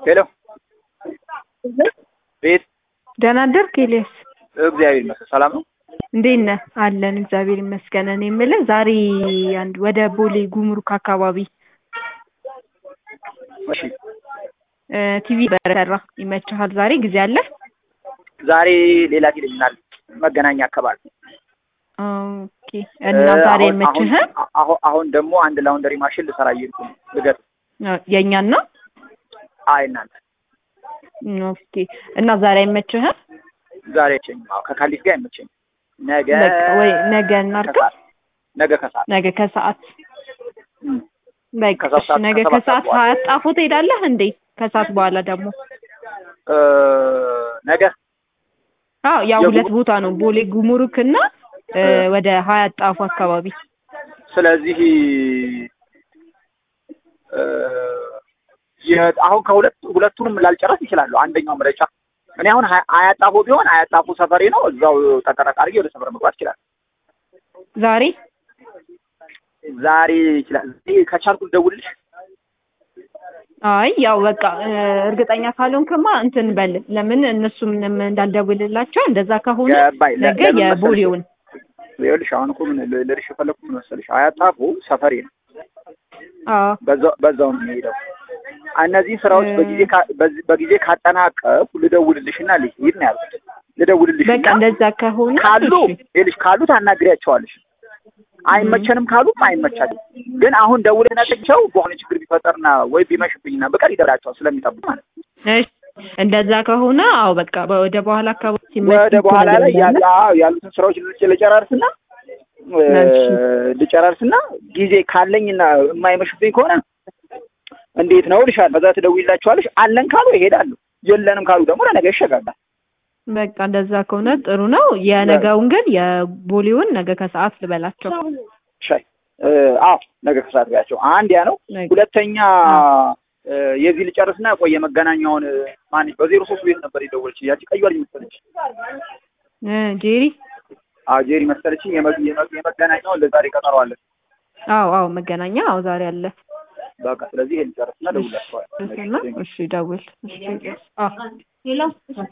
ሄሎ ቤት ደህና አደርክ ኤልያስ? እግዚአብሔር ይመስገን ሰላም ነው። እንዴት ነህ? አለን እግዚአብሔር ይመስገን። እኔ የምልህ ዛሬ አንድ ወደ ቦሌ ጉምሩክ አካባቢ እሺ እ ቲቪ በረራ ይመችሃል? ዛሬ ጊዜ አለ? ዛሬ ሌላ ቴሌቪዥን መገናኛ አካባቢ ኦኬ። እና ዛሬ አሁን- ይመችህ? አሁን- አሁን አሁን ደግሞ አንድ ላውንደሪ ማሽን ልሰራ እየሄድኩ ነው። ልገጥ የእኛን ነው? አይ እናንተ ኦኬ። እና ዛሬ አይመችህ? ዛሬ አይመቸኝም። አዎ ከካሊፍ ጋር አይመቸኝም። ነገ በቃ ወይ ነገ እናድርገው። ከሰዓት ነገ ከሰዓት ነገ ከሰዓት እም፣ በቃ ከሰዓት እሺ፣ ሰዓት- ነገ ከሰባት ከሰዓት ሰዓት በኋላ። ሀያት ጣፎ ትሄዳለህ እንዴ? ከሰዓት በኋላ ደግሞ እ፣ ነገ አዎ ያው የጉ- ሁለት ቦታ ነው ቦሌ ጉምሩክ እና እ፣ እ። ወደ ሀያት ጣፎ አካባቢ ስለዚህ እ፣ የ- አሁን ከሁለት ሁለቱንም ላልጨረስ ይችላሉ። አንደኛው ምርጫ እኔ አሁን ሀያ- አያጣፎ ቢሆን አያጣፎ ሰፈሬ ነው። እዛው ጠቀጠቅ አድርጌ ወደ ሰፈር መግባት ይችላል። ዛሬ ዛሬ ይችላል። ዛሬ ከቻልኩ ልደውልልሽ። አይ ያው በቃ እ፣ እርግጠኛ ካልሆንክማ እንትን በል ለምን እነሱም ምንም እንዳልደውልላቸው እንደዛ ከሆነ ገባኝ። ለ- ነገ ለምን መሰለሽ? የቦሌውን ይኸውልሽ አሁን እኮ ምን ል- ልልሽ የፈለኩት ምን መሰለሽ አያጣፎ ሰፈሬ ነው። አዎ በዛው በዛው ነው የሚሄደው። እነዚህን ስራዎች እ- በጊዜ ካ- በዚ- በጊዜ ካጠናቀቁ ልደውልልሽና ልሂድ ነው ያልኩት። ልደውልልሽና በቃ እንደዛ ከሆነ ካሉ እሺ ይኸውልሽ ካሉ ታናግሪያቸዋለሽ። አይመቸንም ካሉም አይመቻልም። ግን አሁን ደውለህ ነጥቸው በሆነ ችግር ቢፈጠርና ወይ ቢመሽብኝና በቀር ይደራቸዋል ስለሚጠብቅ ማለት ነው። እሺ እንደዛ ከሆነ አዎ በቃ ወደ በኋላ አካባቢ ሲመች ወደ በኋላ ላይ ያ- ትነግረኛለህ። አዎ ያሉትን ስራዎች ልጭ- ልጨራርስና እ፣ እሺ። ልጨራርስና ጊዜ ካለኝና የማይመሽብኝ ከሆነ እንዴት ነው ልሻል። በዛ ትደውይላቸዋለሽ። አለን ካሉ ይሄዳሉ፣ የለንም ካሉ ደግሞ ለነገ ይሸጋጋል። በቃ እንደዛ ከሆነ ጥሩ ነው። የነገውን ግን የቦሌውን ነገ ከሰዓት ልበላቸው። ሻይ እ፣ አዎ ነገ ከሰዓት ጋቸው አንድ ያ ነው። ነገ- ሁለተኛ እ፣ የዚህ ልጨርስና ቆይ የመገናኛውን እ፣ ማን በዜሮ ሶስት ቤት ነበር የደወለች ያቺ ቀዩ ልጅ መሰለች። እ፣ ጄሪ አዎ ጄሪ መሰለችኝ። የመ- የመ- የመገናኛውን ለዛሬ ቀጠሮ አለን። አዎ አዎ መገናኛ አዎ ዛሬ አለ። በቃ ስለዚህ ይሄን ልጨርስና ደውላቸዋል። እሺ፣ እሺ ደውል። እሺ አዎ